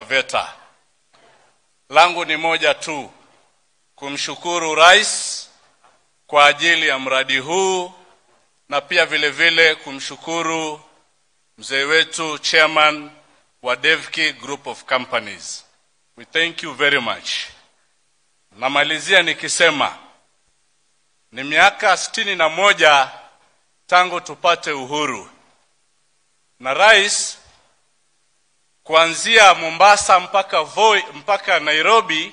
VETA. Langu ni moja tu, kumshukuru rais kwa ajili ya mradi huu na pia vile vile kumshukuru mzee wetu chairman wa Devki Group of Companies. We thank you very much. Namalizia nikisema ni miaka sitini na moja tangu tupate uhuru, na rais kuanzia Mombasa mpaka Voi mpaka Nairobi,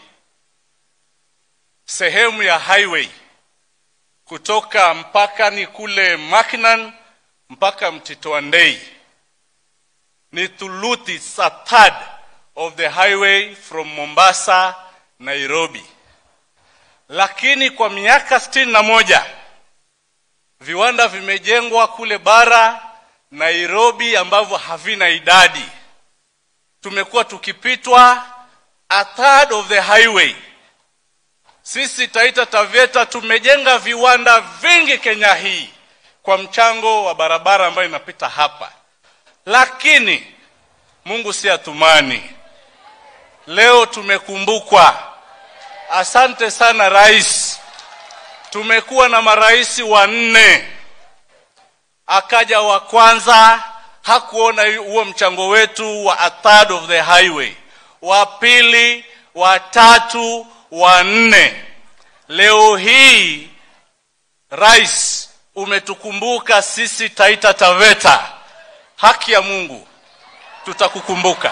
sehemu ya highway kutoka mpakani kule Mackinon mpaka Mtito wa Ndei ni thuluthi, it's a third of the highway from Mombasa Nairobi. Lakini kwa miaka sitini na moja viwanda vimejengwa kule bara Nairobi ambavyo havina idadi. Tumekuwa tukipitwa a third of the highway. Sisi Taita Taveta tumejenga viwanda vingi Kenya hii kwa mchango wa barabara ambayo inapita hapa, lakini Mungu si atumani. Leo tumekumbukwa. Asante sana rais. Tumekuwa na marais wanne, akaja wa kwanza hakuona huo mchango wetu wa a third of the highway, wa pili, wa tatu, wa nne. Leo hii rais, umetukumbuka sisi Taita Taveta. Haki ya Mungu, tutakukumbuka,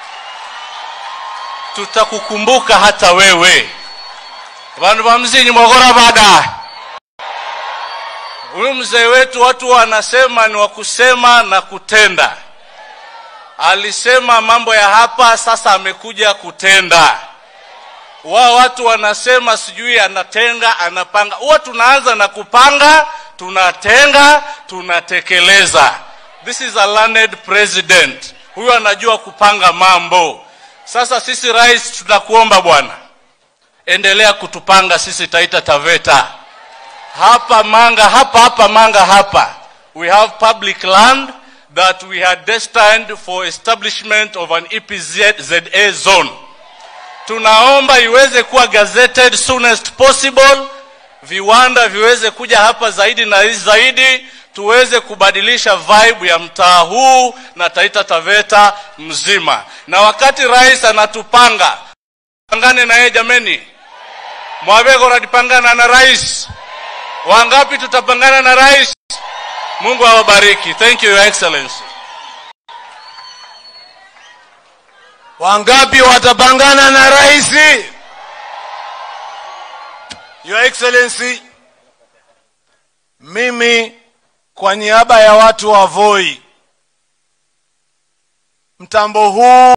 tutakukumbuka hata wewe. Vandu va mzinyi mwagora bada huyu mzee wetu, watu wanasema ni wa kusema na kutenda. Alisema mambo ya hapa, sasa amekuja kutenda. Wao watu wanasema sijui anatenga, anapanga. Huwa tunaanza na kupanga, tunatenga, tunatekeleza. This is a learned president. Huyu anajua kupanga mambo. Sasa sisi rais, tunakuomba bwana, endelea kutupanga sisi Taita Taveta hapa Manga, hapa hapa Manga, hapa we have public land that we had destined for establishment of an EPZA zone. Tunaomba iweze kuwa gazetted soonest possible, viwanda viweze kuja hapa zaidi na zaidi, tuweze kubadilisha vibe ya mtaa huu na Taita Taveta mzima. Na wakati rais anatupanga, pangane na yeye jameni, mwabego radipangana na rais Wangapi tutapangana na rais? Mungu awabariki. Thank you, Your Excellency. Wangapi watapangana na rais? Your Excellency, mimi kwa niaba ya watu wa Voi, mtambo huu